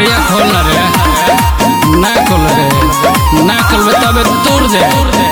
केवड़िया खोल ना रे ना खोल रे ना खोलबे तबे तोड़ दे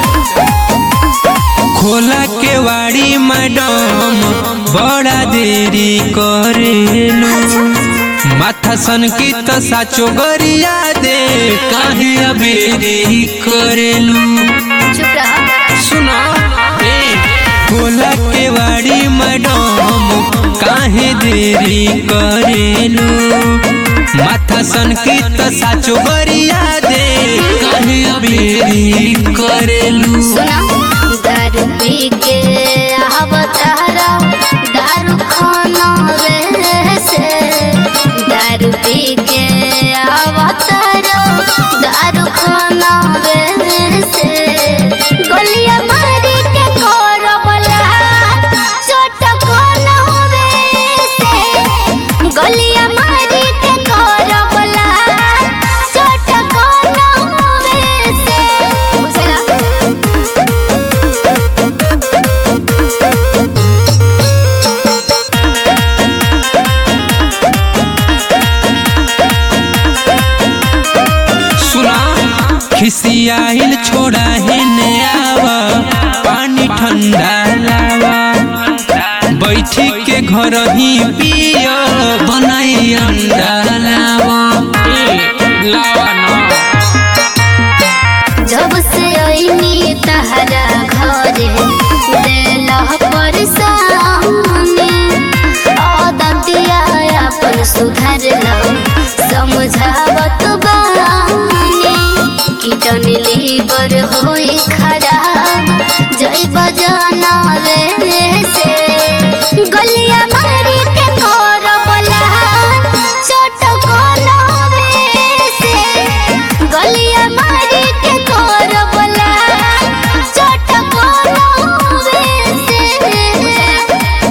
खोला केवाड़ी मैडम बड़ा देरी करेलू माथा सन की तो साचो गरिया दे काहे अबेरी करेलू चुप रह सुना ए खोला केवाड़ी मैडम काहे देरी करेलू माथा सन की तो साचो गरिया दे काहे अबेरी करेलू सुना दारू पी के आवतारा दारू खाना रे से दारू पी के आवतारा दारू खाना रे से गलिया मारी के कर बोला छोट कोना रे से गलिया मारी के कर बोला छोट कोना रे से बुझला सुना खिसियाइल छोड़ा है आवा पानी ठंडा लावा बैठी के घर ही पिया बनाई अंडा लावा ए लावा ना जब से आईनी तहरा घरे देलह परेशानी आदतिया अपन सुधर लो समझावत बानी कीटन लीवर होई खराब जय बजाना रे से गलिया मारी के कर बोला छोट कोना रे से गलिया मारी के कर बोला छोट कोना रे से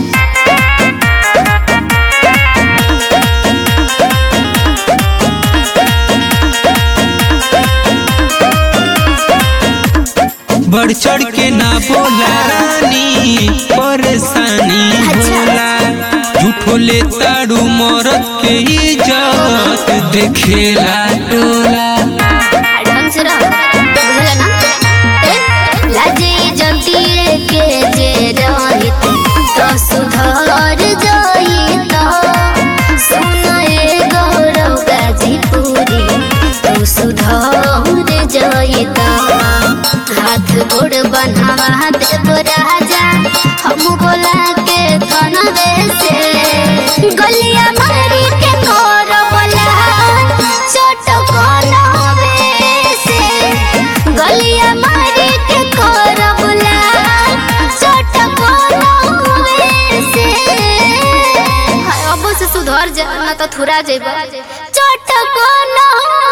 बढ़ चढ़ के ना बोला रानी परेशानी होला झूठो ले ताड़ू मरद के इज्जत देखेला टोला ढंग से रहो बुझला ना ए, लाजे जतिए के जे रहित तो सुधर जाइत सुनाए गौरव गाजीपुरी तो सुधर जाइत हाथ गोड़ बनावा देव राजा हम बोला के कनवे से गलिया मारी के कर बोला छोट कोनवे से गलिया मारी के कर बोला छोट कोनवे से हाय, अब से सुधर जा ना तो थुरा जेबा छोट कोनवे